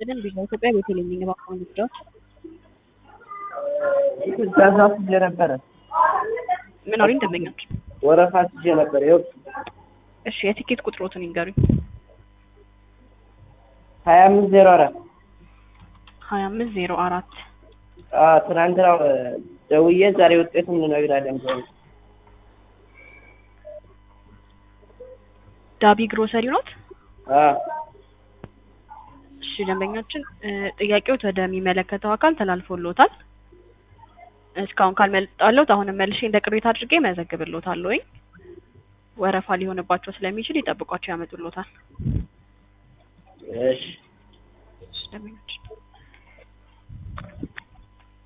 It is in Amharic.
ይስጥልን ቪዛ ኢትዮጵያ ቤተልሔም ነኝ። እባክዎን ልርዳዎት? ትእዛዝ አስይዤ ነበረ። ምን አሉኝ ደንበኞች? ወረፋ አስይዤ ነበር። ይኸው እሺ የቲኬት ቁጥሮትን ይንገሩኝ። ሀያ አምስት ዜሮ አራት ሀያ አምስት ዜሮ አራት ትናንትና ደውዬ ዛሬ ውጤቱን እንነግራለን ብለው ዳቢ ግሮሰሪ ኖት? አዎ እሺ ደንበኛችን ጥያቄዎት ወደሚመለከተው አካል ተላልፎልዎታል። እስካሁን ካልመጣለሁት አሁንም መልሼ እንደ ቅሬታ አድርጌ መዘግብልዎታለሁ። ወይ ወረፋ ሊሆንባቸው ስለሚችል ይጠብቋቸው ያመጡልዎታል። እሺ እሺ ደንበኛችን